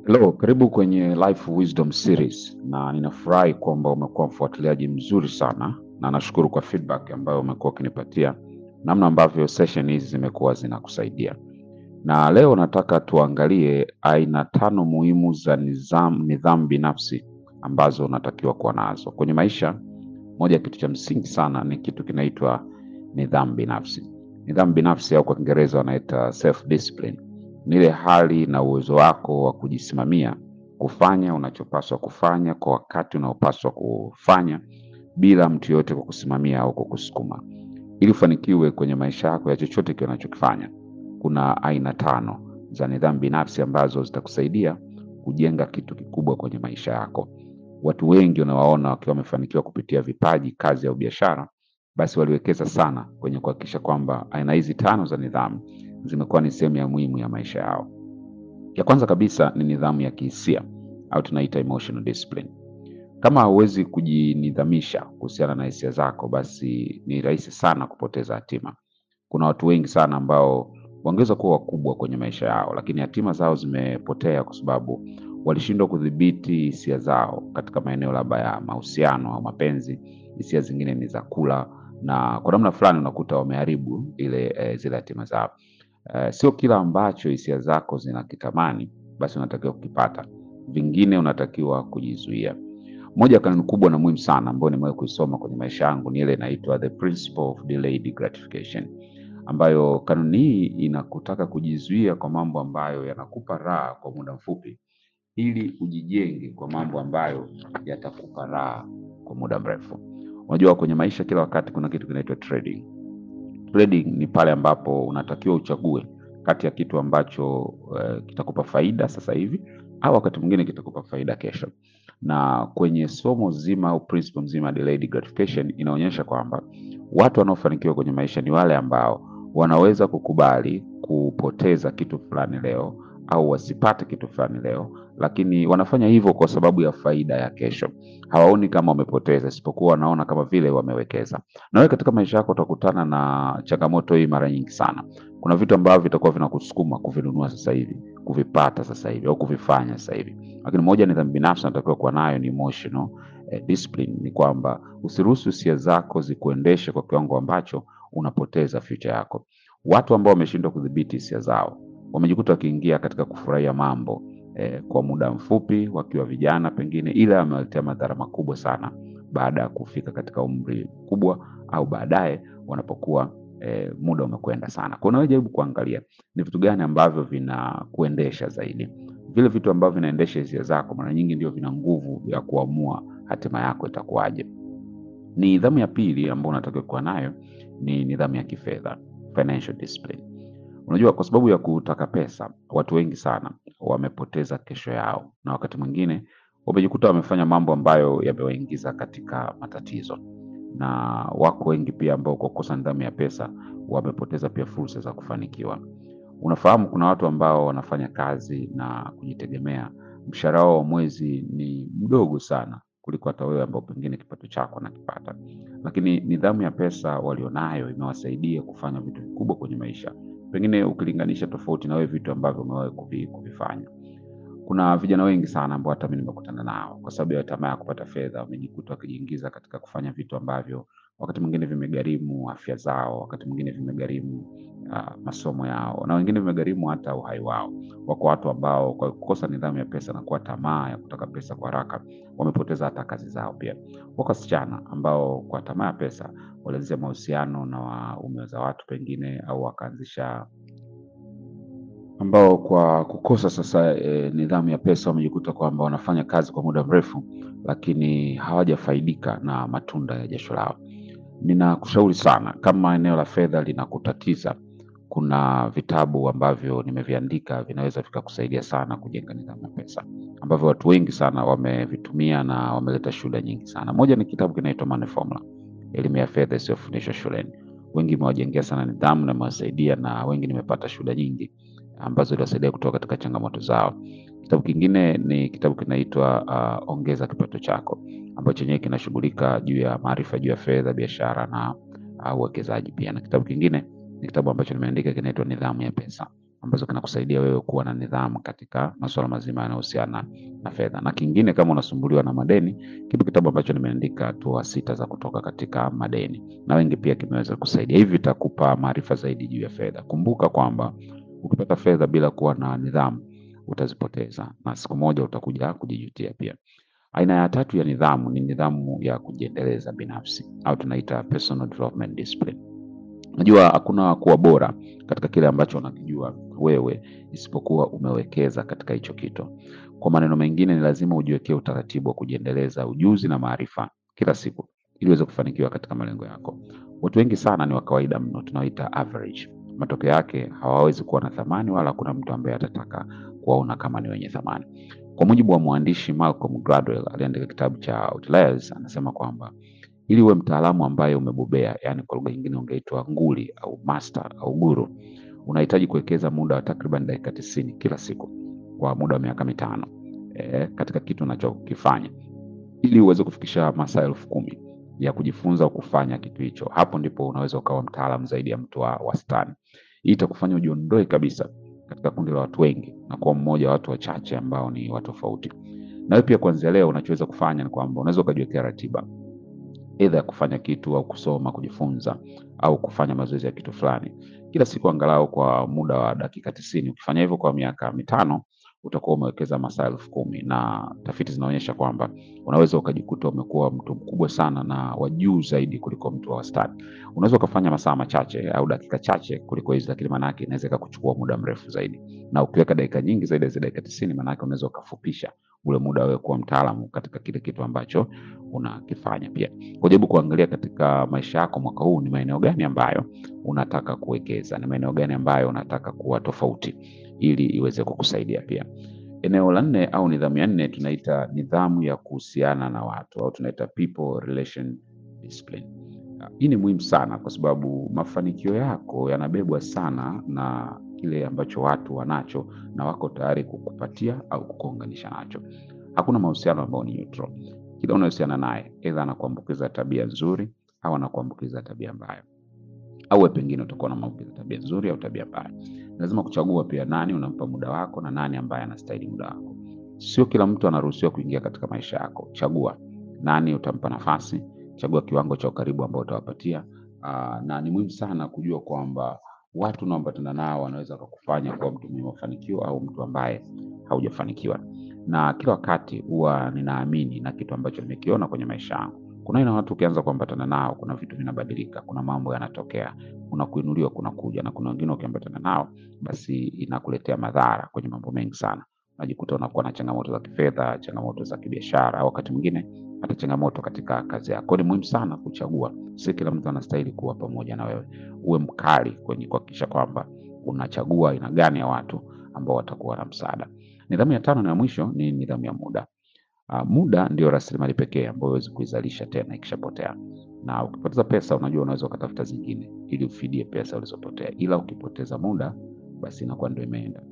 Hello, karibu kwenye Life Wisdom Series na ninafurahi kwamba umekuwa mfuatiliaji mzuri sana na nashukuru kwa feedback ambayo umekuwa ukinipatia namna ambavyo session hizi zimekuwa zinakusaidia. Na leo nataka tuangalie aina tano muhimu za nidhamu, nidhamu binafsi ambazo unatakiwa kuwa nazo kwenye maisha. Moja ya kitu cha msingi sana ni kitu kinaitwa nidhamu binafsi. Nidhamu binafsi au kwa Kiingereza wanaita self discipline ni ile hali na uwezo wako wa kujisimamia kufanya unachopaswa kufanya kwa wakati unaopaswa kufanya bila mtu yoyote kukusimamia au kukusukuma. Ili ufanikiwe kwenye maisha yako ya chochote kile unachokifanya, kuna aina tano za nidhamu binafsi ambazo zitakusaidia kujenga kitu kikubwa kwenye maisha yako. Watu wengi unawaona wakiwa wamefanikiwa kupitia vipaji, kazi au biashara, basi waliwekeza sana kwenye kuhakikisha kwamba aina hizi tano za nidhamu zimekuwa ni sehemu ya muhimu ya maisha yao. Ya kwanza kabisa ni nidhamu ya kihisia au tunaita emotional discipline. Kama hauwezi kujinidhamisha kuhusiana na hisia zako, basi ni rahisi sana kupoteza hatima. Kuna watu wengi sana ambao wangeweza kuwa wakubwa kwenye maisha yao, lakini hatima zao zimepotea kwa sababu walishindwa kudhibiti hisia zao katika maeneo labda ya mahusiano au mapenzi. Hisia zingine ni za kula, na kwa namna fulani unakuta wameharibu ile e, zile hatima zao. Eh, sio kila ambacho hisia zako zinakitamani basi unatakiwa kukipata, vingine unatakiwa kujizuia. Moja ya kanuni kubwa na muhimu sana ambayo nimewahi kuisoma kwenye maisha yangu ni ile inaitwa the principle of delayed gratification, ambayo kanuni hii inakutaka kujizuia kwa mambo ambayo yanakupa raha kwa muda mfupi, ili ujijenge kwa mambo ambayo yatakupa raha kwa muda mrefu. Unajua, kwenye maisha kila wakati kuna kitu kinaitwa trading. Trading ni pale ambapo unatakiwa uchague kati ya kitu ambacho uh, kitakupa faida sasa hivi au wakati mwingine kitakupa faida kesho. Na kwenye somo zima au principle mzima ya delayed gratification inaonyesha kwamba watu wanaofanikiwa kwenye maisha ni wale ambao wanaweza kukubali kupoteza kitu fulani leo au wasipate kitu fulani leo, lakini wanafanya hivyo kwa sababu ya faida ya kesho. Hawaoni kama wamepoteza, isipokuwa wanaona kama vile wamewekeza. Na wewe katika maisha yako utakutana na changamoto hii mara nyingi sana. Kuna vitu ambavyo vitakuwa vinakusukuma kuvinunua sasa hivi, kuvipata sasa hivi au kuvifanya sasa hivi, lakini moja nidhamu binafsi natakiwa kuwa nayo ni emotional eh, discipline. Ni kwamba usiruhusu hisia zako zikuendeshe kwa kiwango ambacho unapoteza future yako. Watu ambao wameshindwa kudhibiti hisia zao wamejikuta wakiingia katika kufurahia mambo eh, kwa muda mfupi wakiwa vijana pengine, ila amewaletea madhara makubwa sana baada ya kufika katika umri mkubwa au baadaye wanapokuwa eh, muda umekwenda sana. Kwa hiyo jaribu kuangalia ni vitu gani ambavyo vinakuendesha zaidi. Vile vitu ambavyo vinaendesha hisia zako mara nyingi ndio vina nguvu ya kuamua hatima yako itakuwaje. Nidhamu ya pili ambayo unatakiwa kuwa nayo ni nidhamu ya kifedha, financial discipline. Unajua, kwa sababu ya kutaka pesa, watu wengi sana wamepoteza kesho yao, na wakati mwingine wamejikuta wamefanya mambo ambayo yamewaingiza katika matatizo, na wako wengi pia ambao kwa kukosa nidhamu ya pesa wamepoteza pia fursa za kufanikiwa. Unafahamu, kuna watu ambao wanafanya kazi na kujitegemea, mshahara wao wa mwezi ni mdogo sana kuliko hata wewe ambao pengine kipato chako anakipata, lakini nidhamu ya pesa walionayo imewasaidia kufanya vitu vikubwa kwenye maisha pengine ukilinganisha tofauti na wewe vitu ambavyo umewahi kuvi- kuvifanya. Kuna vijana wengi sana ambao hata mimi nimekutana nao kwa sababu ya tamaa ya kupata fedha, wamejikuta wakijiingiza katika kufanya vitu ambavyo wakati mwingine vimegharimu afya zao, wakati mwingine vimegharimu uh, masomo yao, na wengine vimegharimu hata uhai wao. Wako watu ambao kwa kukosa nidhamu ya pesa na kuwa tamaa ya kutaka pesa kwa haraka wamepoteza hata kazi zao. Pia wako wasichana ambao kwa tamaa ya pesa walianzisha mahusiano na waume za watu pengine, au wakaanzisha ambao kwa kukosa sasa e, nidhamu ya pesa wamejikuta kwamba wanafanya kazi kwa muda mrefu, lakini hawajafaidika na matunda ya jasho lao. Ninakushauri sana, kama eneo la fedha linakutatiza, kuna vitabu ambavyo nimeviandika vinaweza vikakusaidia sana kujenga nidhamu ya pesa, ambavyo watu wengi sana wamevitumia na wameleta shuhuda nyingi sana. Moja ni kitabu kinaitwa Money Formula, elimu ya fedha isiyofundishwa shuleni. Wengi imewajengea sana nidhamu na imewasaidia, na wengi nimepata shuhuda nyingi ambazo iliwasaidia kutoka katika changamoto zao. Kitabu kingine ni kitabu kinaitwa uh, Ongeza Kipato Chako, ambacho chenyewe kinashughulika juu ya maarifa juu ya fedha, biashara na uh, uwekezaji pia. Na kitabu kingine ni kitabu ambacho nimeandika kinaitwa Nidhamu ya Pesa, ambazo kinakusaidia wewe kuwa na nidhamu katika masuala mazima yanayohusiana na fedha. Na kingine, kama unasumbuliwa na madeni, kipo kitabu ambacho nimeandika hatua sita za kutoka katika madeni, na wengi pia kimeweza kusaidia. Hivi vitakupa maarifa zaidi juu ya fedha. Kumbuka kwamba ukipata fedha bila kuwa na nidhamu utazipoteza, na siku moja utakuja kujijutia pia. Aina ya tatu ya nidhamu ni nidhamu ya kujiendeleza binafsi au tunaita personal development discipline. Najua hakuna kuwa bora katika kile ambacho unakijua wewe isipokuwa umewekeza katika hicho kitu. Kwa maneno mengine, ni lazima ujiwekee utaratibu wa kujiendeleza ujuzi na maarifa kila siku ili uweze kufanikiwa katika malengo yako. Watu wengi sana ni wa kawaida mno, tunaoita average. Matokeo yake hawawezi kuwa na thamani, wala hakuna mtu ambaye atataka kuwaona kama ni wenye thamani. Kwa mujibu wa mwandishi Malcolm Gladwell aliandika kitabu cha Outliers, anasema kwamba ili uwe mtaalamu ambaye umebobea, yani kwa lugha nyingine ungeitwa nguli au master au guru, unahitaji kuwekeza muda wa takriban dakika tisini kila siku kwa muda wa miaka mitano e, katika kitu unachokifanya ili uweze kufikisha masaa elfu kumi ya kujifunza au kufanya kitu hicho. Hapo ndipo unaweza ukawa mtaalamu zaidi ya mtu wa wastani. Hii itakufanya ujiondoe kabisa katika kundi la watu wengi na kuwa mmoja wa watu wachache ambao ni watu tofauti. Na wewe pia kuanzia leo unachoweza kufanya ni kwamba unaweza ukajiwekea ratiba aidha ya kufanya kitu au kusoma, kujifunza au kufanya mazoezi ya kitu fulani kila siku angalau kwa muda wa dakika tisini. Ukifanya hivyo kwa miaka mitano utakuwa umewekeza masaa elfu kumi na tafiti zinaonyesha kwamba unaweza ukajikuta umekuwa mtu mkubwa sana na wa juu zaidi kuliko mtu wa wastani. Unaweza ukafanya masaa machache au dakika chache kuliko hizi, lakini maanake inaweza ikakuchukua muda mrefu zaidi, na ukiweka dakika nyingi zaidi ya dakika tisini, maanake unaweza ukafupisha ule muda wewe kuwa mtaalamu katika kile kitu ambacho unakifanya. Pia kujaribu kuangalia katika maisha yako mwaka huu, ni maeneo gani ambayo unataka kuwekeza, ni maeneo gani ambayo unataka kuwa tofauti ili iweze kukusaidia pia. Eneo la nne au nidhamu ya nne tunaita nidhamu ya kuhusiana na watu au tunaita people relation discipline. Hii ni muhimu sana kwa sababu mafanikio yako yanabebwa sana na kile ambacho watu wanacho na wako tayari kukupatia au kukuunganisha nacho. Hakuna mahusiano ambayo ni neutral. Kila unahusiana naye aidha anakuambukiza tabia nzuri au anakuambukiza tabia mbaya, au wewe pengine utakuwa unamwambukiza tabia nzuri au tabia mbaya. Lazima kuchagua pia nani unampa muda wako na nani ambaye anastahili muda wako. Sio kila mtu anaruhusiwa kuingia katika maisha yako. Chagua nani utampa nafasi, chagua kiwango cha ukaribu ambao utawapatia. Aa, na ni muhimu sana kujua kwamba watu unaoambatana nao wanaweza kukufanya kuwa mtu mwenye mafanikio au mtu ambaye haujafanikiwa. Na kila wakati huwa ninaamini na kitu ambacho nimekiona kwenye maisha yangu, kuna aina watu ukianza kuambatana nao, kuna vitu vinabadilika, kuna mambo yanatokea, kuna kuinuliwa, kuna kuja, na kuna wengine ukiambatana nao, basi inakuletea madhara kwenye mambo mengi sana. Unajikuta unakuwa na changamoto za kifedha, changamoto za kibiashara, au wakati mwingine hata changamoto katika kazi yako. Ni muhimu sana kuchagua. Si kila mtu anastahili kuwa pamoja na wewe. Uwe mkali kwenye kuhakikisha kwamba unachagua aina gani ya watu ambao watakuwa na msaada. Nidhamu ya tano na ya mwisho ni nidhamu ya muda. Uh, muda ndio rasilimali pekee ambayo huwezi kuizalisha tena ikishapotea. Na ukipoteza pesa, unajua unaweza ukatafuta zingine ili ufidie pesa ulizopotea, ila ukipoteza muda, basi inakuwa ndio imeenda.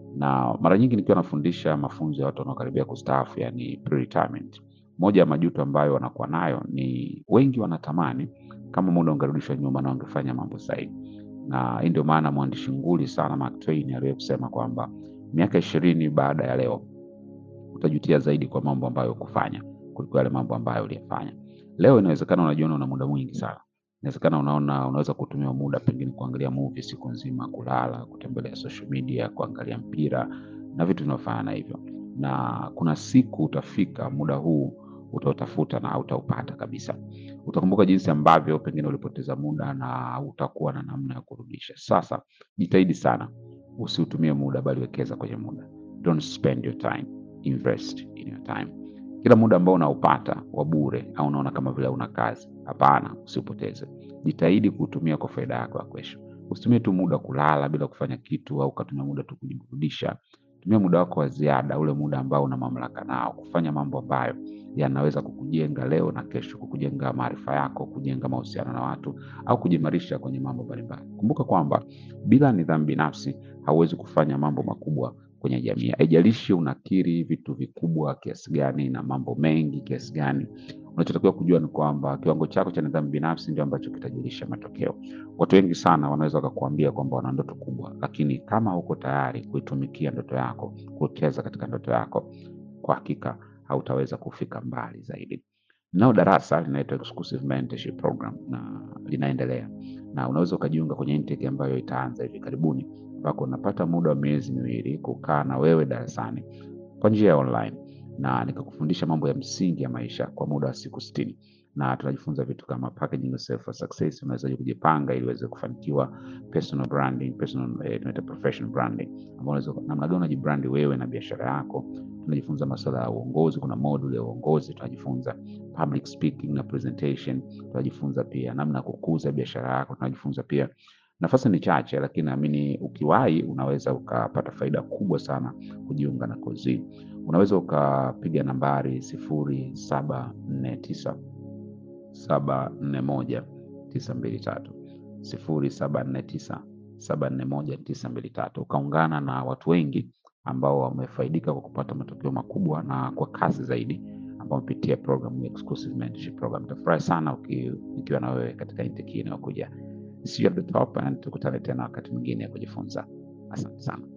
Na mara nyingi nikiwa nafundisha mafunzo ya watu wanaokaribia kustaafu, yani pre-retirement, moja ya majuto ambayo wanakuwa nayo ni wengi wanatamani kama muda ungerudishwa nyuma na wangefanya mambo sahihi. Na hii ndio maana mwandishi nguli sana Mark Twain aliwahi kusema kwamba miaka ishirini baada ya leo utajutia zaidi kwa mambo ambayo kufanya kuliko yale mambo ambayo uliyafanya leo. Inawezekana unajiona una muda mwingi sana, inawezekana unaona unaweza kutumia muda pengine kuangalia movie siku nzima, kulala, kutembelea social media, kuangalia mpira na vitu vinavyofanana hivyo, na kuna siku utafika muda huu utautafuta na hautaupata kabisa. Utakumbuka jinsi ambavyo pengine ulipoteza muda na utakuwa na namna ya kurudisha. Sasa jitahidi sana, usiutumie muda, bali wekeza kwenye muda. Don't spend your time, invest in your time. Kila muda ambao unaupata wa bure au unaona kama vile una kazi, hapana, usipoteze. Jitahidi kuutumia kwa faida yako ya kesho. Usitumie tu muda kulala bila kufanya kitu, au ukatumia muda tu kujiburudisha. Tumia muda wako wa ziada, ule muda ambao una mamlaka nao, kufanya mambo ambayo yanaweza kukujenga leo na kesho, kukujenga maarifa yako, kujenga mahusiano na watu au kujimarisha kwenye mambo mbalimbali. Kumbuka kwamba bila nidhamu binafsi hauwezi kufanya mambo makubwa kwenye jamii. Haijalishi unakiri vitu vikubwa kiasi gani na mambo mengi kiasi gani, unachotakiwa kujua ni kwamba kiwango chako cha nidhamu binafsi ndio ambacho kitajulisha matokeo. Watu wengi sana wanaweza wakakuambia kwamba wana ndoto kubwa, lakini kama uko tayari kuitumikia ndoto yako, kuwekeza katika ndoto yako, kwa hakika hautaweza kufika mbali zaidi. Nao darasa linaitwa Exclusive Mentorship Program na linaendelea, na unaweza ukajiunga kwenye intake ambayo itaanza hivi karibuni, ambako unapata muda wa miezi miwili kukaa na wewe darasani kwa njia ya online na nikakufundisha mambo ya msingi ya maisha kwa muda wa siku sitini na tunajifunza vitu kama packaging yourself for success, unawezaje kujipanga ili uweze kufanikiwa, personal branding, personal eh, tunaita professional branding, ambao unaweza namna gani unajibrandi wewe na biashara yako. Tunajifunza masuala ya uongozi, kuna module ya uongozi, tunajifunza public speaking na presentation, tunajifunza pia namna ya kukuza biashara yako, tunajifunza pia nafasi ni chache, lakini naamini ukiwahi unaweza ukapata faida kubwa sana kujiunga na kozi hii. Unaweza ukapiga nambari sifuri saba nne tisa saba nne moja tisa mbili tatu sifuri saba nne tisa saba nne moja tisa mbili tatu ukaungana na watu wengi ambao wamefaidika kwa kupata matokeo makubwa na kwa kasi zaidi ambao wamepitia programu ya Exclusive Mentorship Program. Nitafurahi sana uki- nikiwa na wewe katika intake hii inayokuja. See you at the top and tukutane tena wakati mwingine ya kujifunza. Asante sana.